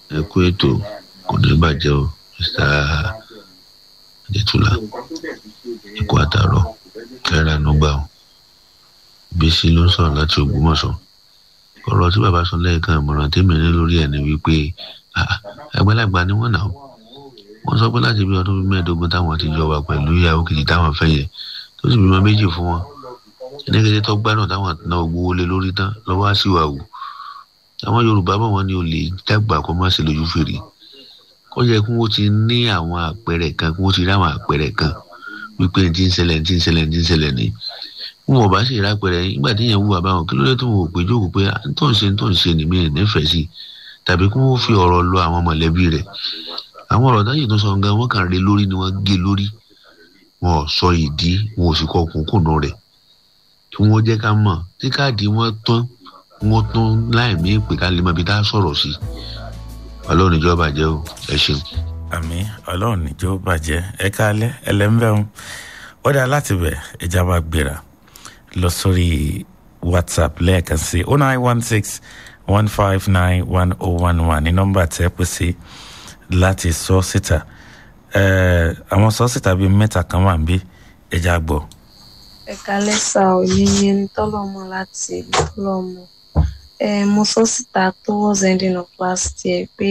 ẹ kú ètò kò ní bàjẹ́ o mr adétúlá ẹ kú àtàrọ kẹrẹ ànúgbà o bísí ló ń sọ̀rọ̀ láti ògbómọ̀ṣọ́ ọ̀rọ̀ tí bàbá sọ lẹ́ẹ̀kan ìmọ̀ràn tèmi ní lórí ẹ̀ ni wípé àgbàlagbà ni wọ́n nà ó wọ́n sọ pé láti bí ọdún bíi mẹ́ẹ̀ẹ́dógún táwọn ti jọ wà pẹ̀lú ìyàwó kejì táwọn fẹ́ yẹ tó sì bímọ méjì fún wọn ẹnìkejì tó gbádùn táwọn náà gbowó lé lórí tán lọ́wọ́ á sì wà wù àwọn yorùbá bọ̀ wọ́n ní o lè dàgbà kó má ṣe lójú fèrè ó yẹ kí wọ́n ti ní àwọn àpẹẹrẹ kan kí wọ́n ti rí àwọn àpẹẹrẹ kan wípé ní ti ń ṣẹlẹ̀ ní ti ń ṣẹlẹ̀ ní ti ń ṣẹlẹ̀ ní wọn ò bá sì rà pẹ̀rẹ̀ nígbà tí yẹn wù wà báwọn kí ló dé tó wọn ò pé jókòó pé tó ń ṣe tó ń ṣe nìmí nífẹ̀ẹ́ sí tàbí kí wọ́n fi ọ̀rọ̀ lọ àwọn mọ̀lẹ́bí rẹ̀ àwọn ọ̀rọ̀ táyì tó sọ gan wọ́n kàn rí lórí ni wọ́n gé lórí wọn ò sọ ìdí wọn ò sì kọ kùnkùnù rẹ̀ kí wọ́n jẹ́ ká mọ̀ tí káàdì wọn tán wọn tán láì mí pé ká lè mọ ibi tá a sọ̀rọ̀ sí ọlọ́run ìjọba jẹ́ o ẹ ṣeun. àmì ọlọ́run níjó bàjẹ́ ẹ káalẹ́ ẹlẹ́mbẹ̀rún ó dáa láti bẹ̀ ẹja máa gbéra lọ sórí whatsapp lẹ́ẹ̀kan sí oh nine one six one five nine one oh one one ní nọ́mbà tẹ́ pè sí láti sọ síta àwọn sọ síta bíi mẹ́ta kan wà níbí ẹja gbọ́. ẹ̀ka lẹ́sà òyìnbí ní tọ́lọ́mọ láti tọ́lọ́mọ mo sọ síta towards ending of last year pé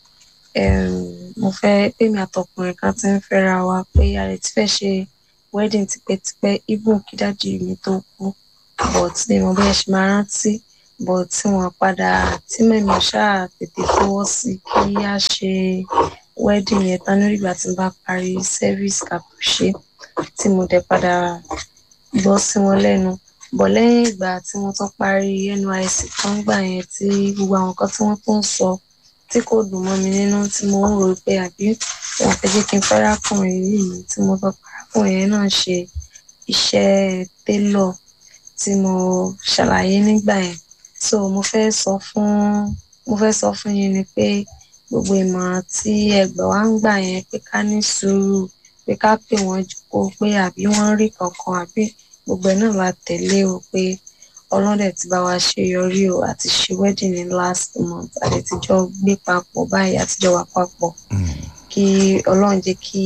mo fẹ́ pé mi àtọkùnrin kan ti ń fẹ́ra wa pé a lè ti fẹ́ ṣe wedding tipẹ́tipẹ́ even kí dájú mi tó kú but ní mo bẹ́ẹ̀ ṣe máa rántí but tí wọ́n padà tí mẹ́mi ṣáà tètè fọwọ́ sí kí a ṣe wedding yẹn tán lórí ìgbà tí n bá parí service kàpùṣe tí mo dẹ̀ padà gbọ́ sí wọn lẹ́nu bọ̀ lẹ́yìn ìgbà tí wọ́n tún parí nysc tán gbà yẹn tí gbogbo àwọn nǹkan tí wọ́n tún ń sọ tí kò dùn mọ́ mi nínú tí mo ń rò pé àbí wọn fẹ́ jẹ́ kí n fẹ́rákùnrin yìí tí mo tọ́ parákùnrin yẹn náà ṣe iṣẹ́ télọ̀ tí mo ṣàlàyé nígbà yẹn so mo fẹ́ sọ fún mo fẹ́ sọ fún yín ni pé gbogbo ìmọ̀ràn tí ẹgbẹ́ wa ń gbà yẹn pé ká ní sùúrù pé ká pè wọ́n jókòó pé àbí wọ́n rí kankan àbí gbogbo ẹ̀ náà la tẹ̀lé o pé ọlọ́dẹ ti bá wa ṣe yọrí o àti ṣe wedding ní last month àdètìjọ́ gbé papọ̀ báyìí àtijọ́ wà papọ̀ kí ọlọ́run jẹ́ kí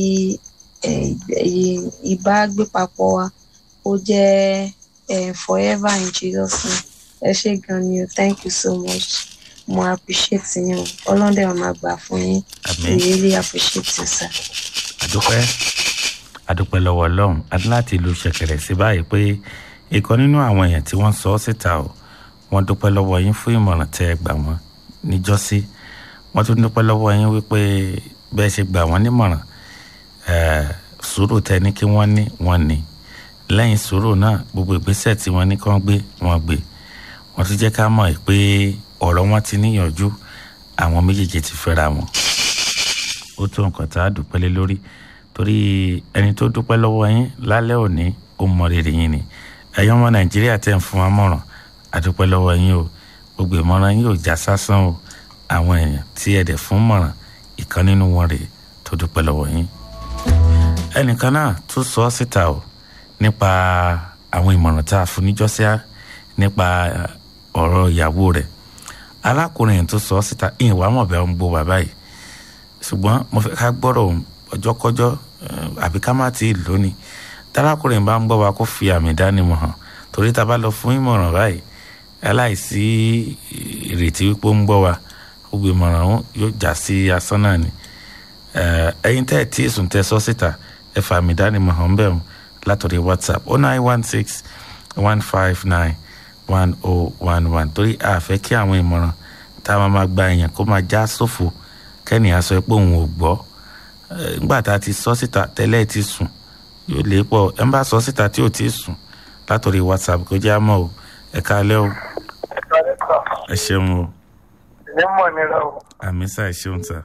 ìbá gbé papọ̀ wa ó jẹ́ forever in Jesus name ẹ ṣé gan ni o thank you so much mo appreciate yín o ọlọ́dẹ wọn máa gbà fún yín we really appreciate you sir. àdúpẹ́ àdúpẹ́ lọ́wọ́ ọlọ́run àti láti ìlú ṣẹ̀kẹ̀rẹ̀ sí báyìí pé ìkan nínú àwọn èèyàn tí wọ́n sọ ọ́ síta o wọ́n dúpẹ́ lọ́wọ́ yín fún ìmọ̀ràn tẹ́ ẹ gbà wọ́n níjọ́sí wọ́n tún dúpẹ́ lọ́wọ́ yín wípé bẹ́ẹ̀ ṣe gbà wọ́n nímọ̀ràn sùúrù tẹ ní kí wọ́n ní wọ́n ní lẹ́yìn sùúrù náà gbogbo ìgbésẹ̀ tí wọ́n ní kí wọ́n gbé wọ́n gbé wọ́n tún jẹ́ ká mọ̀ pé ọ̀rọ̀ wọn ti níyànjú àwọn méjèèjì ti fẹ́ra wọn ó tó nǹkan tá a dúpẹ́ lé lórí torí ẹni tó dúpẹ́ lọ́wọ́ yín lálẹ́ òní ó mọ rere yín ni ẹ̀yin ọmọ nàìjíríà tẹ̀ ń fún wa mọ̀ràn àdúpẹ́ lọ́wọ́ yín o gbogbo ìmọ̀ràn yín ò já sásán o àwọn èèyàn tí ẹ̀ dẹ̀ fún mọ̀ràn ìkan nínú wọn rèé tó dúpẹ́ lọ́wọ́ yín. ẹnìkan náà tún sọ ọ́ síta o nípa àwọn ìmọ̀ràn tá a fún níjọ́síá nípa ọ̀rọ̀ ìyàwó rẹ̀ alákùnrin yẹn tó sọ ọ́ síta ìwà mọ̀ bẹ́ẹ̀ ń gbó bàbá yìí ṣùgbọ́n mo fẹ́ ká gbọ́rọ̀ ọjọ́kọ́jọ́ àbí ká má ti lónìí tálákùnrin bá ń gbọ́ wa kó fi àmì ìdánimọ̀ hàn torí tá a bá lọ fún ìmọ̀ràn báyìí aláìsí ìrètí wípé ó ń gbọ́ wa gbogbo ìmọ̀ràn ọ̀hún yóò já sí asán náà ni ẹ̀yin tẹ́ ẹ̀ tí èsùn tẹ́ sọ síta ẹ fa àmì ìdánimọ̀ hàn bẹ́ẹ̀ látọ̀rí whatsapp oh nine one six one five nine one oh one one torí a fẹ́ kí àwọn ìmọ̀ràn tá a máa gba èèyàn kó máa já sófo kẹ́nìyàn sọ pé òun ò gbọ́ nígbà tá a ti sọ síta tẹ́lẹ̀ ti sùn yóò lè pọ̀ ẹ ń bá sọ síta tí ò tí ì sùn látòrí whatsapp kó jẹ́ àmọ́ o ẹ káalẹ́ o ẹ ṣeun o ní mọ̀ nira o. àmì sá ẹ ṣeun sá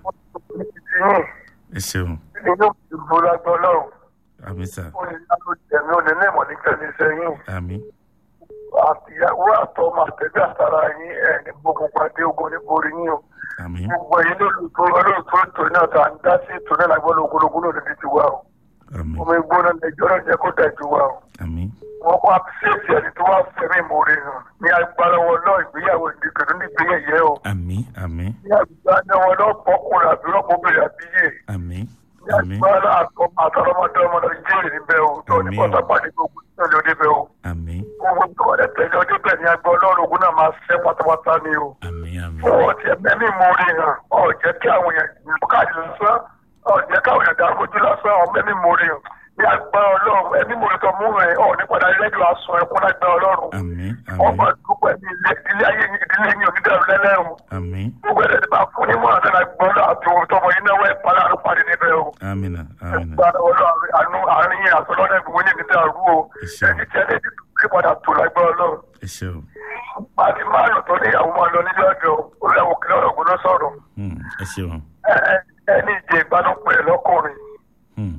ẹ ṣeun inú ìbò lágbọ́ lọ́rùn àmì sá ó ní lábò jẹ̀mí ó lè ní ìmọ̀ nígbà ní sẹ́yìn àmì àtìyàwó àtọmọ àtẹ̀bí àtàrà yín ẹ̀ ní gbogbo pàdé ogun ní borí yín o àmì gbogbo ẹ̀yin lólùtò olóòtú ètò náà tá à ń dá sí ètò náà lágbọ́ lógólógún lòdì ti wá o àmì omi gbóná lẹjọ́ náà jẹ́ kó dájú wá o àmì wọ́n kọ́ àbíṣẹ́ẹ̀tì ẹni tó wá fẹ́mi ìmoore hàn ní agbára wọn náà ìgbéyàwó ìdíkẹ̀dún nígbéyẹ̀yẹ o àmì àmì ní agbára wọn náà bọ́kùnrin àbí rọ́pòbìnrin àbíyè àmì ní àmì agbára àtọrọmọdé ọmọdé jẹ́rì níbẹ̀ o tó ní Àmín o. pọ́tàpàdé gbogbo ìṣẹ̀lẹ̀ òdebẹ̀ o àmì gbogbo tó wọlé tẹ̀lé ọdẹ́bẹ̀ ní agbọ́ ọlọ́run ogun náà máa ṣẹ́ pátápátá ni o àmì àmì fọwọ́ tiẹ̀ mẹ́mí ìmoore hàn ọ̀ jẹ́ kí àwọn èèyàn lù káàdì lásán ọ̀ jẹ́ káwọn èèyàn dàrú ojú lásán ọ̀ mẹ́mí ìmoore hàn ní agbára ọlọ́run ẹ̀mí ìmoore tó mú rẹ̀ ọ̀ nípadà rẹ́díò aṣọ ẹ̀kún lágbára ọlọ́run àmì ọmọ àmì dúpẹ́ ní ilé ìdílé ayé yín ìdílé yín onídàrú lẹ́lẹ́rùn àmì gbogbo ẹ̀rẹ́ ti bá fún ní mọ̀ àtàlà gbọ́dọ̀ àti ohun tọmọ yín náwó ẹ̀ padà ló parí níbẹ̀ o àmìnà àmìnà gbára ọlọ́run àánú àárín yín àtọ́lọ́dẹ̀ gbogbo ní ìdílé rú o Ìṣe. ẹni tí ẹni tí kí padà tó lágbára ọlọ́run ẹ ṣeun pàtí márùn tó níyàwó máa lọ nílé ọjọ́ olùyàwó kìlọ̀ ọ̀gbọ́n ló sọ̀rọ̀ Hmm, ẹ ṣeun Ẹ- ẹ- ẹni ìjẹ ìbánúpẹ̀ lọ́kùnrin Hmm,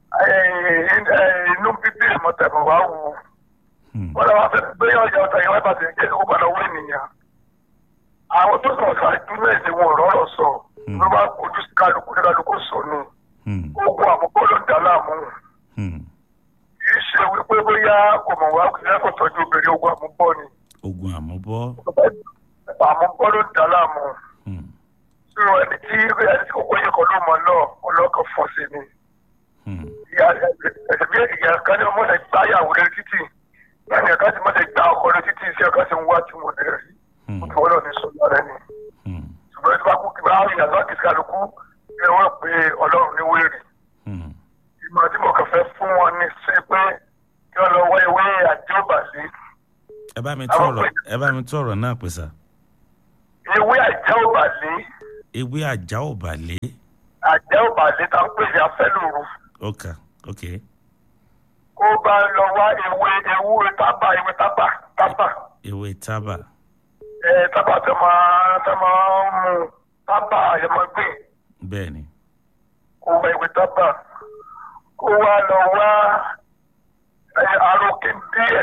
Ẹ- ẹ- inú bíbí ìmọ̀tẹ̀mọ̀ wá wù ú hmm, wọ́n lọ́wọ́ fẹ́ gbé ọjà ọ̀tá yẹn wá bàtẹ̀ jẹ́ kó padà wọ ènìyàn. àwọn tó sọ̀rọ̀ ṣáájú náà ni wọn rọ́rọ̀ sọ ló bá kojú sí kálukú ní kálukú sọ ni hmm, ogun àmúkọ́ ló ń dà láàmú hmm. kì í ṣe wípé bóyá kò mọ̀ wá kì í kò tọ́jú obìnrin ogun àmúbọ́ ni ogun àmúbọ́ àmúbọ́ ló ń dà láàmú Hmm, tí ẹni tí ẹni tí kókó yẹ kọ́ ló mọ̀ náà ọlọ́kàn fọ́ sí ni hmm, ìyá ẹ̀sẹ̀ bí ìyá kan ní ọmọ rẹ̀ gbáyàwó rẹ̀ títì lẹ́yìn ẹ̀ka tí mo ti gbá ọkọ rẹ̀ títì iṣẹ́ ẹ̀ka tí ń wá tí mo lè rí hmm, mo lọ ní sọ́jà rẹ̀ ni. hmm, ṣùgbọ́n tí wọ́n kú kí wọ́n á yàn lọ́kì sí kálukú ni wọ́n pe ọlọ́run ní wéèrè. hmm. ìmọ̀ tí mo kàn fẹ́ fún wọn ní sí pé kí wọ́n lọ wá ewé àjọbàlẹ̀. ẹ bá mi tú ọ̀rọ̀ ẹ bá mi tú ọ̀rọ̀ náà pè sá ewé àjọbàlẹ̀ ewé àjà ò bà lé àjọbàlẹ̀ tá ń pè ní afẹ́lòrò. ọkà ok kó bá lọ wá ewé ewé tábà ewé tábà tábà. ewé tábà ẹ tábà tẹ máa tẹ máa ń mú tábà ẹ máa gbé bẹ́ẹ̀ ni kó wá ewé tábà kó wá lọ wá ẹ arókè díẹ̀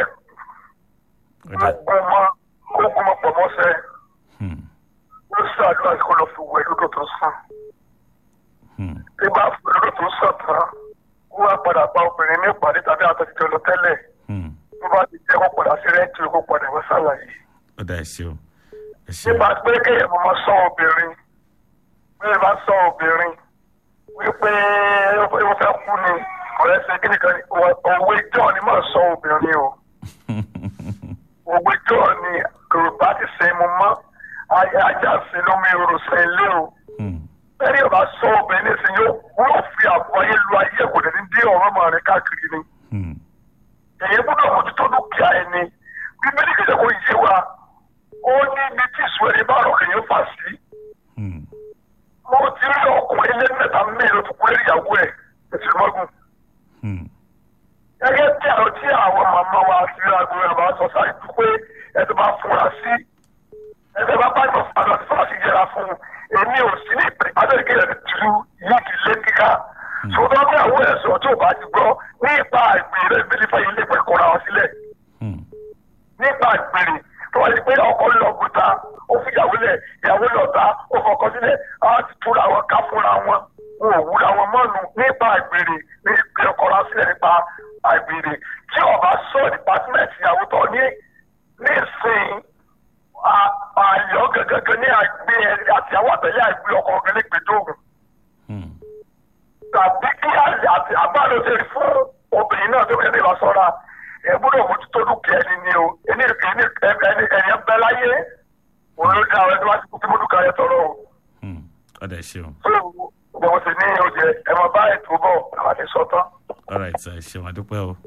ọ̀dà gbọmọ kó gbọmọ pọ̀ mọ́sẹ̀ hmm, ó ṣàdúrà kó lọ fi wẹ̀ lódò tó sàn hmm, tí bá fi lódò tó sàn tán kó wá padà bá obìnrin ní ìpàdé tàbí àtẹ̀jíjọ lọ tẹ́lẹ̀ hmm. tó bá ti jẹ́ kó padà sí rẹ́ǹtì kó padà wá sàlàyé. ọ̀dà ẹ ṣeun ẹ ṣeun nípa pé kéèyàn mọ̀ sọ obìnrin bí ẹ bá sọ obìnrin wípé ó fẹ́ kú ni ọ̀rẹ́ ṣe kí nìkan òwe jọ ni mọ̀ sọ obìnrin o òwe jọ ni yorùbá ti ṣe mu mọ́ ajá sí lómi orò ṣe ilé o Hmm, bẹ́ẹ̀ni ọba sọ obìnrin nísìnyí yóò wọ́n fi àbọ̀ ayé lu ayé kò ní dé ọ̀rọ̀ mọ̀ rẹ̀ káàkiri ni hmm, èyí gbọ́dọ̀ mójútó dúkìá ẹni bíbélì kìí ṣe kó yé wa ó ní ibi tí ìṣúra ẹni bá rọ̀ kìí fà sí hmm, mo ti rí ọkùnrin ilé mẹ́ta mẹ́rin tó kúrẹ́ ìyàwó ẹ̀ ẹ̀sìnmọ́gùn. hmm, gẹ́gẹ́ bí àwọn tí àwọn màmá wa ti rí aago ẹ̀ máa sọ ṣáájú pé ẹ tó bá fura sí ẹ tó bá bá ìmọ̀ fún àgbà tó bá ti yẹra fún un èmi ò sí ní ìpè adéke rẹ̀ tìlú yìí ti lé kíká. ṣùgbọ́n bí àwọn ẹ̀sọ́ tó bá ti gbọ́ nípa àgbèrè ìbílífà yìí lè pẹ̀ kọ́ra wọn sílẹ̀ hmm, nípa àgbèrè tó wáyé pé ọkọ lọ gbùtà ó fi ìyàwó lẹ̀ ìyàwó lọ ta ó fọkọ sílẹ̀ á ti túra wọn ká fúnra wọn wọn ò wúra wọn mọ́nu nípa àgbèrè ní ìpè ọkọra sílẹ̀ nípa àgbèrè tí ọba sọ dìpátímẹ́ǹtì ìyàwó tó ní nísìnyí àyọ gẹ́gẹ́ ní àgbé àti àwọn àtẹ̀lé àgbé ọkọ ọ̀gá ní gbẹdọ̀gùn hmm. tàbí kí àlè àti àbálò ṣe fún obìnrin náà tó kẹ́ ní ìwàsọ́ra ẹ̀ gbọ́dọ̀ mójútó dúkìá ẹni ni o ẹni ẹni ẹni ẹni ẹ bẹ láyé òun ló dá ọ̀rẹ́ tó bá ti kú kí mo dúkìá yẹ tọrọ o. Hmm, ọ̀dà ẹ ṣeun tó gbogbo wọn sì ní oúnjẹ ẹ máa bá ètò bọ̀ àwọn àti sọ́tán. all right sir ẹ ṣeun adúpẹ́ o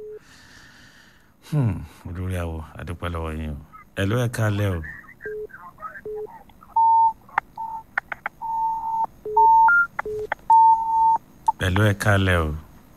Hmm, olórí àwọ̀ adúpẹ́ lọ́wọ́ yín o ẹ ló ẹ kálẹ̀ o ẹ ló ẹ kálẹ̀ o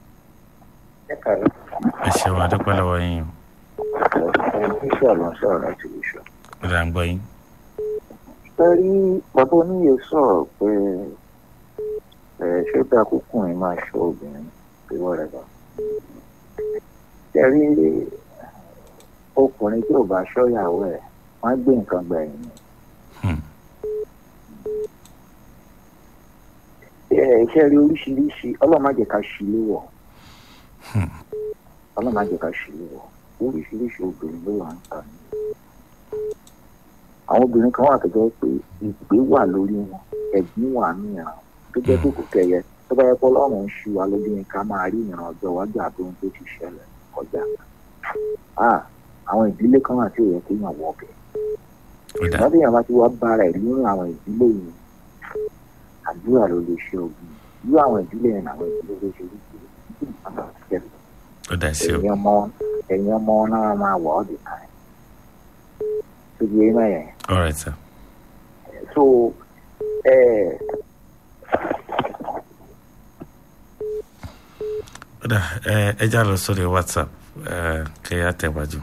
ẹ ṣeun adúpẹ́ lọ́wọ́ yín o bíṣọ̀ ló ń sọ̀rọ̀ láti bíṣọ̀. ó dà ń gbọ́ yín sẹ́rí bàbá oníyè sọ̀rọ̀ pé ẹ ṣé ó dáa kókùnrin máa ṣọ́ obìnrin pé wọ́rẹ̀ bá. sẹ́rí ọkùnrin tí ò bá ṣọ́yàwó ẹ̀ wọ́n á gbé nǹkan gbẹ̀yìn ni. Hmm, ẹ iṣẹ́ rí oríṣiríṣi ọlọ́run má jẹ́ ká ṣì lé wọ̀ hmm, ọlọ́run má jẹ́ ká ṣì lé wọ̀ oríṣiríṣi obìnrin ló wà ń ta ni àwọn obìnrin kan wà tó jẹ́ pé ìgbé wà lórí wọn ẹ̀gbín wà ní ìran tó jẹ́ pé kò kẹyẹ tó bá yẹ kó ọlọ́run ń ṣu wa lójú ni ká máa rí ìran ọjọ́ iwájú àti ohun tó ti ṣẹlẹ̀ kọjá Ah, àwọn ìdílé kan wà tí ò yẹ kéèyàn wọ ọbẹ̀ ó dà ṣùgbọ́n tí èèyàn bá ti wá bára ẹ̀ nínú àwọn ìdílé yìí àdúrà ló lè ṣe ogun irú àwọn ìdílé yẹn àwọn ìdílé ló ṣe wípé tí nǹkan bá ṣẹlẹ̀ ó dà sí o ẹ̀yin ọmọ ẹ̀yin ọmọ náà máa wọ̀ ọ́ dì kan tó di eyín mẹ́yẹn all right sir so ẹ ó dà ẹ ẹ já lọ sórí whatsapp ẹ kẹ ẹ àtẹ̀wájú.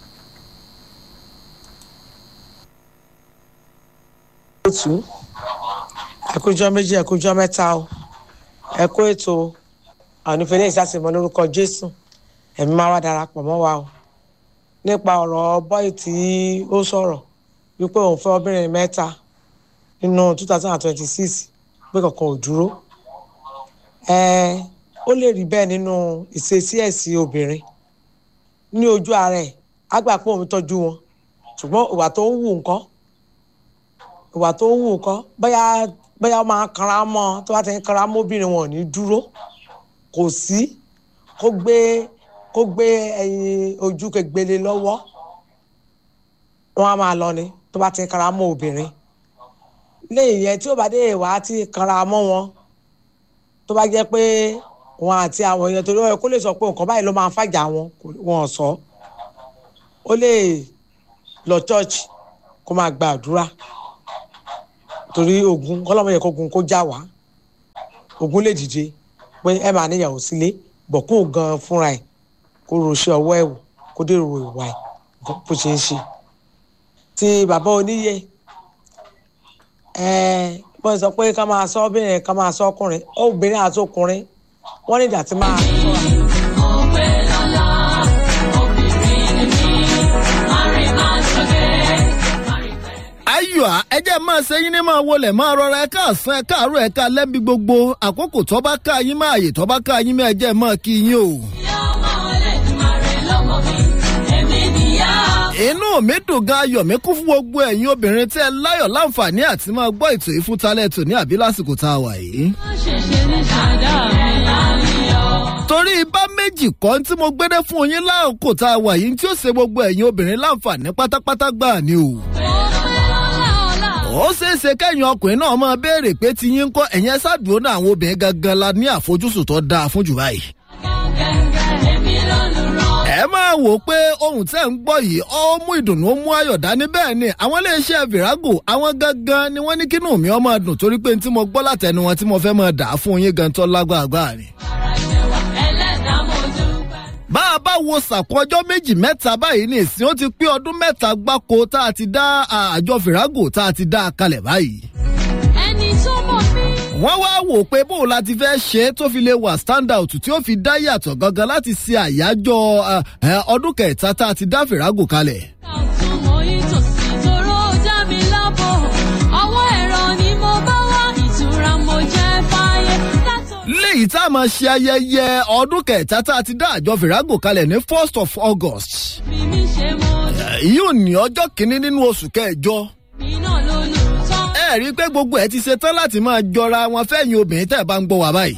otu ẹkújọ méjì ẹkújọ mẹ́ta o ẹkú ètò ànífẹlẹ ìsásìmọ lórúkọ jésù ẹ̀mí máa wá darapọ̀ mọ́ wa o nípa ọ̀rọ̀ bọyì tí ó sọ̀rọ̀ wípé òun fẹ́ obìnrin mẹ́ta nínú two thousand and twenty six pé kankan ò dúró ẹẹ ó lè rí bẹ́ẹ̀ nínú ìṣesí ẹ̀sìn obìnrin ní ojú ara ẹ̀ á gbà pé òun tọ́jú wọn ṣùgbọ́n ìwà tó ń wù nǹkan ìwà tó ń wù kọ́ bóyá bóyá ó máa kanra mọ́ tó bá ti ń kanra mọ́ obìnrin wọn ò ní dúró kò sí kó gbé kó gbé ẹyin ojú kegbele lọ́wọ́ wọn á máa lọ ni tó bá ti ń kanra mọ́ obìnrin lẹ́yìn yẹn tí ó bá dé ìwà ti kanra mọ́ wọn tó bá jẹ́ pé wọn àti àwọn èèyàn torí ọ̀rẹ́ kó lè sọ pé nǹkan báyìí ló máa ń fàjà wọn kò- wọn ò sọ ó lè lọ church kó máa gba àdúrà torí ogun kọlọmọ yẹ kó ogun kó já wá ogun lè dìde pé ẹ máa níyàwó sílé bọ̀ kó gan fúnra ẹ̀ kó roṣẹ́ ọwọ́ ẹ̀ wò kó dèrò ìwà ẹ̀ nǹkan bó ṣe ń ṣe ti bàbá oníyẹ ẹ bó ṣe sọ pé ká máa sọ obìnrin ká máa sọ ọkùnrin obìnrin àti ọkùnrin wọ́n ní ìdá tí máa sọ ayọ̀ ẹ jẹ́ máa ṣe yín ní máa wọlé máa rọra ẹ káàsán ẹ káàárọ̀ ẹ ká lẹ́bi gbogbo àkókò tó bá ká yín máa yè tó bá ká yín máa jẹ́ máa kí yín o. inú mi dùn gan ayọ̀ mi kún fún gbogbo ẹ̀yin obìnrin tí ẹ láyọ̀ láǹfààní àti máa gbọ́ ètò ìfúntalẹ̀ tò ní àbí lásìkò tá a wà yìí. torí bá méjì kọ́ tí mo gbédé fún yín láàkó tá a wà yìí tí ó ṣe gbogbo ẹ̀yin obìnrin láǹfààní pátápátá gbà ni o ó ṣeé ṣe kẹ́yìn ọkùnrin náà máa béèrè pé ti yín ń kọ́ ẹ̀yìn ẹ ṣáàdúró náà àwọn obìnrin gangan la ní àfojúsùn tó dáa fún jù báyìí. ẹ máa wò ó pé ohun tẹ́ ń gbọ́ yìí ó mú ìdùnnú ó mú ayọ̀ dání bẹ́ẹ̀ ni àwọn iléeṣẹ́ virago àwọn gangan ni wọ́n ní kínú mi ọmọ dùn torí pé tí mo gbọ́ látẹnu wọn tí mo fẹ́ máa dà á fún yín gan tó lágbàgbà ni. bá a bá wo sàkó ọjọ́ méjì mẹ́ta báyìí ní ìsìn ó ti pé ọdún mẹ́ta gbáko tá a ti dá àjọ virago tá a ti dá a kalẹ̀ báyìí wọ́n wá wò pé bóun la ti fẹ́ ṣe é tó fi lè wà stand out tí ó fi dá yàtọ̀ gangan láti ṣe àyájọ́ ọdún kẹta tá a ti dá fìràgò kalẹ̀. léyìí tá a máa ṣe ayẹyẹ ọdún kẹta tá a ti dá àjọ fìràgò kalẹ̀ ní first of august. yóò ní ọjọ́ kìíní nínú oṣù kẹjọ ẹ rí i pé gbogbo ẹ ti ṣe tán láti máa jọra wọn fẹ́yìn obìnrin tẹ́ ẹ bá ń gbọ́ wá báyìí.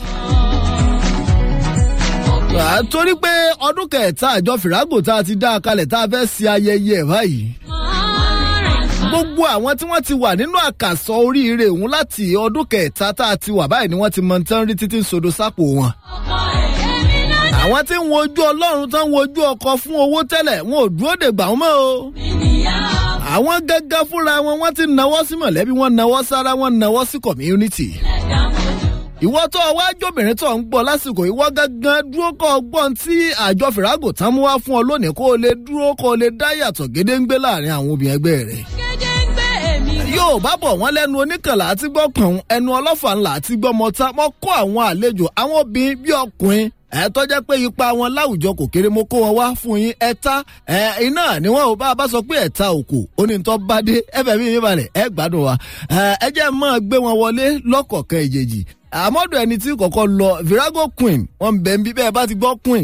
torí pé ọdún kẹta àjọ fìràgò tá a ti dá a kalẹ̀ tá a fẹ́ ṣe ayẹyẹ ẹ̀ báyìí. gbogbo àwọn tí wọ́n ti wà nínú àkàsọ oríire òun láti ọdún kẹta tá a ti wà báyìí ni wọ́n ti mọ tán rí títí sodo sápò wọn. àwọn tí ń wojú ọlọ́run tán wojú ọkọ fún owó tẹ́lẹ̀ wọn ò dúró dè gbà wọ́n mọ́ o àwọn gángan fúnra wọn wọn ti nawọ́ sí mọ̀lẹ́bí wọn nawọ́ sára wọn nawọ́ sí community. ìwọ tó ọwọ́ ajóbìnrin tó ń gbọ́ lásìkò ìwọ gángan dúró kọ́ ọgbọ́n tí àjọ fìràgò tán mú wá fún ọ lónìí kó o lè dúró kó o lè dá yàtọ̀ gédéǹgbé láàrin àwọn obìnrin ẹgbẹ́ rẹ̀. yóò bá bọ̀ wọ́n lẹ́nu oníkànlá àti gbọ́ kàn ẹnu ọlọ́fà ńlá àti gbọ́ mọ́ta mọ́ kó àwọn àlejò àwọn obìnrin bí ọkùnrin ẹ tọ́jẹ́ pé ipa wọn láwùjọ kò kéré mo kó wọn wá fún yín ẹ̀ta ẹ iná ni wọn ò bá a bá sọ pé ẹ̀ta òkò onítọ́ bá dé ẹ̀fẹ̀ mi mi balẹ̀ ẹ gbádùn wa ẹ jẹ́ máa gbé wọn wọlé lọ́kọ̀ọ̀kan ìjèjì àmọ́dọ̀ ẹni tí kọ̀kọ́ lọ virago queen wọn bẹ̀ ń bí bẹ́ẹ̀ bá ti gbọ́ queen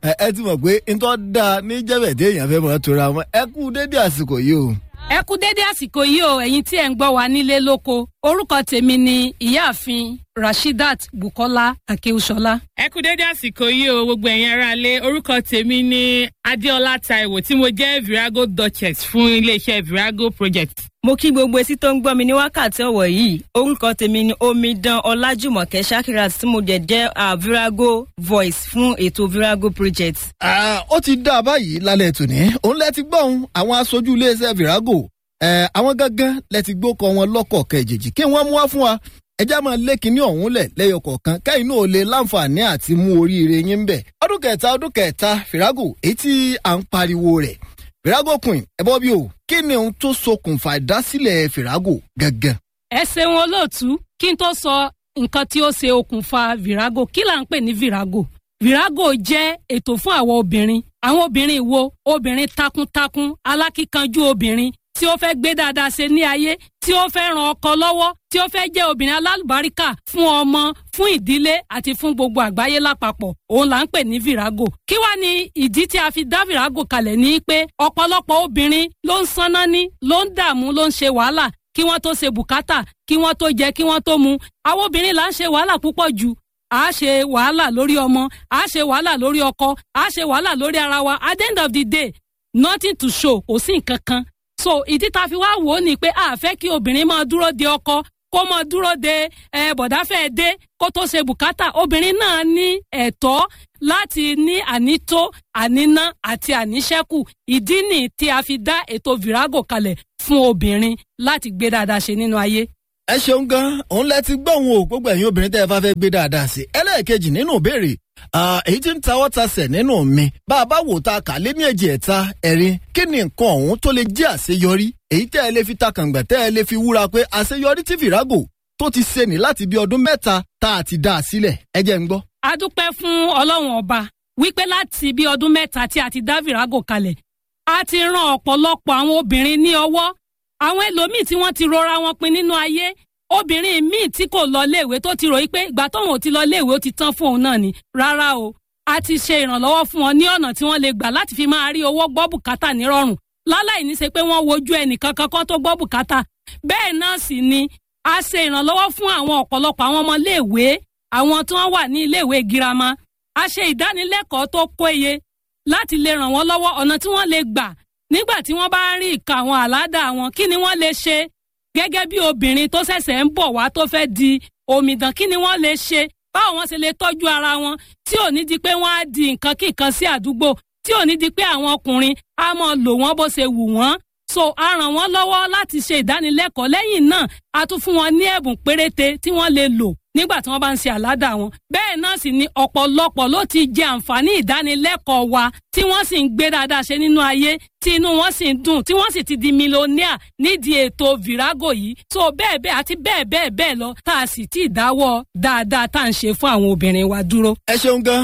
ẹ ẹ ti mọ̀ pé ntọ́ da ní jẹ́bẹ̀dé èèyàn fẹ́ mọ̀ tora wọn ẹ kú dédé àsìkò yìí o. ẹ kú dédé àsìkò yìí o ẹ̀yin tí ẹ̀ ń gbọ́ wa nílé lóko orúkọ tèmi ni ìyáàfin rashidat bukola akeushola. ẹ kú dédé àsìkò yìí o gbogbo ẹ̀yin aráalé orúkọ tèmi ni adéọlá taiwo tí mo jẹ́ virago duchess fún iléeṣẹ́ virago project. mo kí gbogbo etí tó ń gbọ́ mi ní wákàtí ọ̀wọ̀ yìí orúkọ tèmi ni omidan ọlájùmọ̀kẹ́ shakirat tí mo jẹ́ jẹ́ uh, virago voice fún ètò virago project. ó ti dá a báyìí lálẹ́ tòní òun lẹ ti gbọ́ òun àwọn aṣojú iléeṣẹ́ virago àwọn gángan lẹ ti gbókọ wọn lọ́kọ̀ọ̀kan ìjèjì kí wọ́n mú wá fún wa ẹjá máa lé kinní ọ̀hún lẹ̀ lẹ́yọ kọ̀ọ̀kan kẹ́yìn náà lè láǹfààní àti mú oríire yín bẹ̀. ọdún kẹta ọdún kẹta fìrágò èyí tí à ń pariwo rẹ̀ fìrágò queen ẹ bọ́ bí o kí ni ohun tó ṣokùnfà ìdásílẹ̀ fìrágò gangan. ẹ ṣeun olóòtú kí n tó sọ nǹkan tí ó ṣe okùnfà virago kí là ń pè ní virago virago jẹ́ ètò fún àwọn obìnrin àwọn obìnrin wo obìnrin takuntakun alákíkanjú obìnrin tí ó fẹ́ gbé dáadáa ṣe ní ayé tí ó fẹ́ ran ọkọ lọ́wọ́ tí ó fẹ́ jẹ́ obìnrin alálùbáríkà fún ọmọ fún ìdílé àti fún gbogbo àgbáyé lápapọ̀ òun là ń pè ní virago kí wá ní ìdí tí a fi dá virago kalẹ̀ ní pé ọ̀pọ̀lọpọ̀ obìnrin ló ń sanná ní ló ń dààmú ló ń ṣe wàhálà kí wọ́n tó ṣe bùkátà kí wọ́n tó jẹ kí wọ́n tó mu àwọn obìnrin là ń ṣe wàhálà púpọ̀ jù a ṣe wàhálà lórí ọmọ a ṣe wàhálà lórí ọkọ a ṣe wàhálà lórí ara wa at the end of the day nothing to show kò sí nǹkan kan so ìdí tá a fi wá wò ó ni pé a fẹ́ kí obìnrin máa dúró de ọkọ kó máa dúró de ẹ bọ̀dáfẹ́ dé kó tó ṣe bùkátà obìnrin náà ní ẹ̀tọ́ láti ní ànító àníná àti àníṣẹ́kù ìdí nì tí a fi dá ètò virago kalẹ̀ fún obìnrin láti gbé dáadáa ṣe nínú ayé ẹ ṣeun gan òun lẹ ti gbọ́ òun o gbogbo ẹ̀yin obìnrin tẹ́ ẹ bá fẹ́ gbé dáadáa sí ẹlẹ́ẹ̀kejì nínú ìbéèrè èyí tí ń tawọ́ tasẹ̀ nínú mi bá a bá wò ta kà lé ní èjì ẹ̀ta ẹ̀rin kí ni nǹkan ọ̀hún tó lè jẹ́ àṣeyọrí èyí tẹ́ ẹ lè fi takàngbà tẹ́ ẹ lè fi wúra pé àṣeyọrí tí fìràgò tó ti ṣe ní láti bí ọdún mẹ́ta tá a ti dá a sílẹ̀ ẹ jẹ́ ń gbọ́. a dúpẹ́ fún ọlọ́run ọba wípé láti bí ọdún mẹ́ta tí a ti dá fìràgò kalẹ̀ a ti ran ọ̀pọ̀lọpọ̀ àwọn obìnrin ní ọwọ́ àwọn ẹlòmíì tí wọ́n ti rọra wọn pin nínú ayé obìnrin míì tí kò lọ léèwé tó ti ròyìn pé ìgbà tóun ò ti lọ léèwé ó ti tán fún òun náà ni rárá o a ti ṣe ìrànlọ́wọ́ fún wọn ní ọ̀nà tí wọ́n lè gbà láti fi máa rí owó gbọ́ bùkátà nírọ̀rùn láláì ní ṣe pé wọ́n wojú ẹnìkan kankan tó gbọ́ bùkátà bẹ́ẹ̀ náà sì ni a ṣe ìrànlọ́wọ́ fún àwọn ọ̀pọ̀lọpọ̀ àwọn ọmọ léèwé àwọn tí wọ́n wà ní iléèwé girama a ṣe ìdánilẹ́kọ̀ọ́ tó péye láti lè ràn wọ́n lọ́wọ́ ọ̀nà tí wọ́n lè gbà nígbà tí wọ́n bá ń rí ìka àwọn àládà wọn kí ni wọ́n lè ṣe gẹ́gẹ́ bí obìnrin tó ṣẹ̀ṣẹ̀ ń bọ̀ wá tó fẹ́ di omidan kí ni wọ́n lè ṣe báwo wọ́n ṣe lè tọ́jú ara wọn tí ò ní di pé wọ́n á di nǹkan kíkan sí àdúgbò tí ò ní di pé àwọn ọkùnrin á mọ lò wọ́n bó ṣe wù wọ́n so a ràn wọ́n lọ́wọ́ láti ṣe ìdánilẹ́kọ̀ọ́ lẹ́yìn náà a tún fún wọn ní ẹ̀bùn péréte tí wọ́n lè lò nígbà tí wọ́n bá ń ṣe àládà wọn. bẹ́ẹ̀ náà sì ni ọ̀pọ̀lọpọ̀ ló ti jẹ àǹfààní ìdánilẹ́kọ̀ọ́ wa tí wọ́n sì ń gbé dáadáa ṣe nínú ayé tí inú wọn sì ń dùn tí wọ́n sì ti di mílíọ̀nìà nídìí ètò virago yìí. so bẹ́ẹ̀ bẹ́ẹ̀ àti bẹ́ẹ̀ bẹ́ẹ̀ bẹ́ẹ̀ lọ tá a sì ti dáwọ́ dáadáa tá à ń ṣe fún àwọn obìnrin wa dúró. ẹ ṣeun gan